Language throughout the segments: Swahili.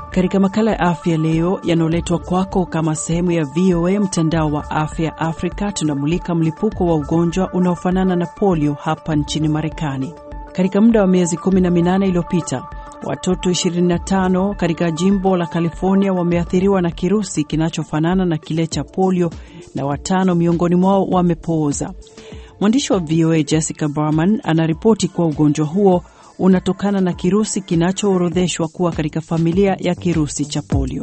Katika makala ya afya leo yanayoletwa kwako kama sehemu ya VOA mtandao wa afya Afrika, tunamulika mlipuko wa ugonjwa unaofanana na polio hapa nchini Marekani. Katika muda wa miezi 18 iliyopita, watoto 25 katika jimbo la California wameathiriwa na kirusi kinachofanana na kile cha polio na watano miongoni mwao wamepooza. Mwandishi wa VOA Jessica Berman anaripoti kuwa ugonjwa huo unatokana na kirusi kinachoorodheshwa kuwa katika familia ya kirusi cha polio.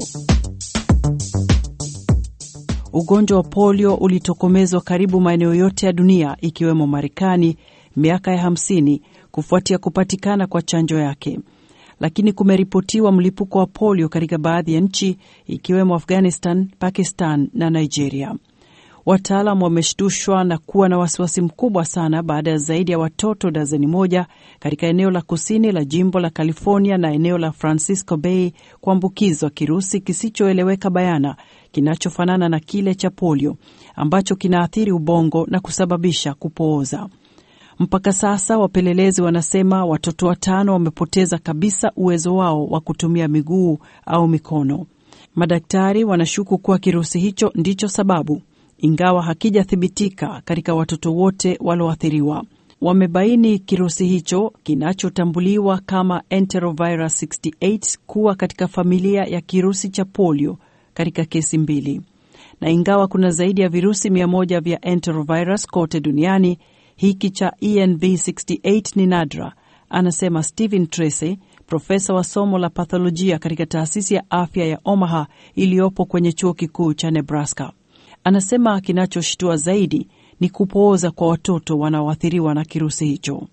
Ugonjwa wa polio ulitokomezwa karibu maeneo yote ya dunia ikiwemo Marekani miaka ya 50 kufuatia kupatikana kwa chanjo yake, lakini kumeripotiwa mlipuko wa polio katika baadhi ya nchi ikiwemo Afghanistan, Pakistan na Nigeria. Wataalam wameshtushwa na kuwa na wasiwasi mkubwa sana baada ya zaidi ya watoto dazeni moja katika eneo la kusini la jimbo la California na eneo la Francisco Bay kuambukizwa kirusi kisichoeleweka bayana kinachofanana na kile cha polio ambacho kinaathiri ubongo na kusababisha kupooza. Mpaka sasa wapelelezi wanasema watoto watano wamepoteza kabisa uwezo wao wa kutumia miguu au mikono. Madaktari wanashuku kuwa kirusi hicho ndicho sababu ingawa hakijathibitika katika watoto wote walioathiriwa. Wamebaini kirusi hicho kinachotambuliwa kama enterovirus 68 kuwa katika familia ya kirusi cha polio katika kesi mbili, na ingawa kuna zaidi ya virusi mia moja vya enterovirus kote duniani, hiki cha ENV68 ni nadra, anasema Stephen Tracy, profesa wa somo la patholojia katika taasisi ya afya ya Omaha iliyopo kwenye chuo kikuu cha Nebraska. Anasema kinachoshtua zaidi ni kupooza kwa watoto wanaoathiriwa na kirusi hicho.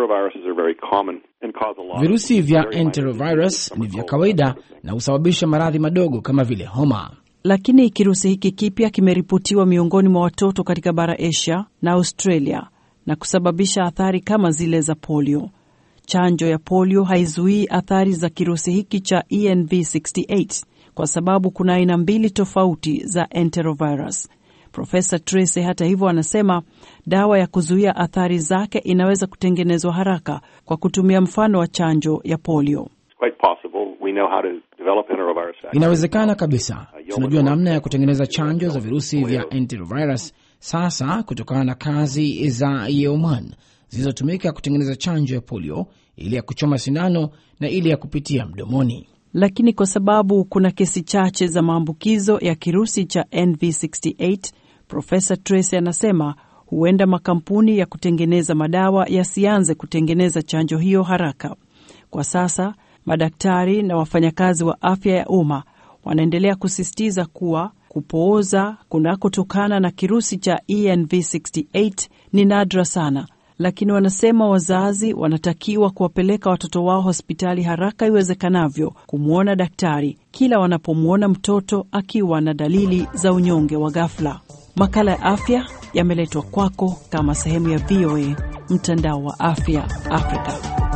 Virusi vya enterovirus ni vya kawaida na husababisha maradhi madogo kama vile homa, lakini kirusi hiki kipya kimeripotiwa miongoni mwa watoto katika bara Asia na Australia na kusababisha athari kama zile za polio. Chanjo ya polio haizuii athari za kirusi hiki cha ENV68 kwa sababu kuna aina mbili tofauti za enterovirus. Profesa Tracy hata hivyo anasema dawa ya kuzuia athari zake inaweza kutengenezwa haraka kwa kutumia mfano wa chanjo ya polio. Inawezekana kabisa, tunajua namna ya kutengeneza chanjo za virusi vya enterovirus sasa kutokana na kazi za Yeoman zilizotumika kutengeneza chanjo ya polio, ile ya kuchoma sindano na ile ya kupitia mdomoni lakini kwa sababu kuna kesi chache za maambukizo ya kirusi cha NV68, Profesa Tracy anasema huenda makampuni ya kutengeneza madawa yasianze kutengeneza chanjo hiyo haraka. Kwa sasa madaktari na wafanyakazi wa afya ya umma wanaendelea kusisitiza kuwa kupooza kunakotokana na kirusi cha ENV68 ni nadra sana lakini wanasema wazazi wanatakiwa kuwapeleka watoto wao hospitali haraka iwezekanavyo kumwona daktari kila wanapomwona mtoto akiwa na dalili za unyonge wa ghafla. Makala ya afya yameletwa kwako kama sehemu ya VOA mtandao wa afya Afrika.